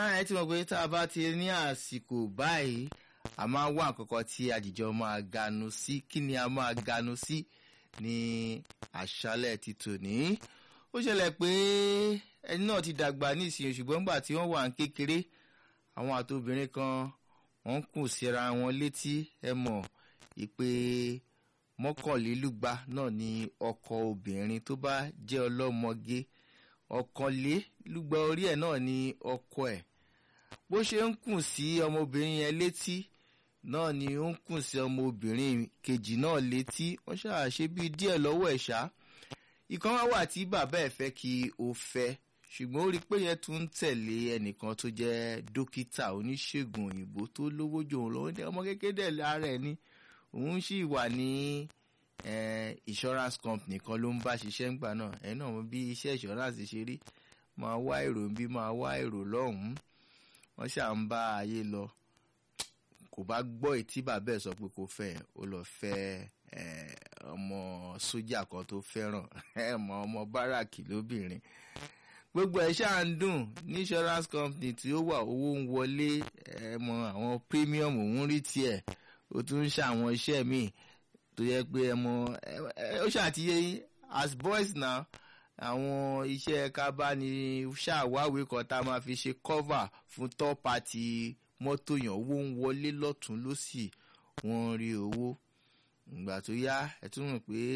ẹ ti mọ̀ pé tá a bá ti ní àsìkò báyìí a máa wá àkọ́kọ́ tí àjìjọ máa ganu sí kí ni a máa ganu sí ní àṣálẹ̀ ti tòní ó ṣẹlẹ̀ pé ẹni náà ti dàgbà nísìnyí ṣùgbọ́n nígbà tí wọ́n wà ń kékeré àwọn àtobìnrin kan wọ́n ń kùn síra wọn létí ẹ mọ̀ ìpè mọ́kànlélúgba náà ni ọkọ obìnrin tó bá jẹ́ ọlọ́mọge ọ̀kànlélúgba orí ẹ̀ náà ni ọkọ ẹ̀ bó ṣe ń kùn sí ọmọbìnrin yẹn létí náà ni ó ń kùn sí ọmọbìnrin kejì náà létí wọ́n ṣàṣe bíi díẹ̀ lọ́wọ́ ẹ̀ ṣá ìkan wá wà tí bàbá ẹ̀ fẹ́ kí o fẹ́ ṣùgbọ́n ó rí i pé yẹn tún ń tẹ̀lé ẹnìkan tó jẹ́ dókítà oníṣègùn òyìnbó tó lówó jù òun lọ́wọ́ ní ọmọ kékeré lára ẹ̀ ni òun sì wà ní insurance company kan ló ń bá ṣiṣẹ́ ńgbà náà ẹ̀ náà bí iṣẹ́ insurance ṣe rí máa wá èrò ń bí máa wá èrò lọ́hùn-ún wọ́n ṣà ń bá ayé lọ kò bá gbọ́ ètí bàbá ẹ̀ sọ pé kò fẹ́ ó lọ fẹ́ ọmọ sójà kan tó fẹ́ràn ẹ̀mọ ọmọ báràkì lóbìnrin gbogbo ẹ̀ ṣáà ń dùn ní insurance company tí ó wà owó ń wọlé ẹ̀mọ àwọn premium òun rí tiẹ̀ ó tún ń ṣàwọn iṣẹ́ míì tó yẹ pé ẹ̀mọ ó ṣàtìyẹ as boys now àwọn iṣẹ́ kábàánì ṣàwáwí kan tá a máa fi ṣe cover fún top party mọ́tò yàn owó ń wọlé lọ́tún lọ́sì wọ́n rí owó ìgbà tó yá ẹ̀ tún mọ̀ pé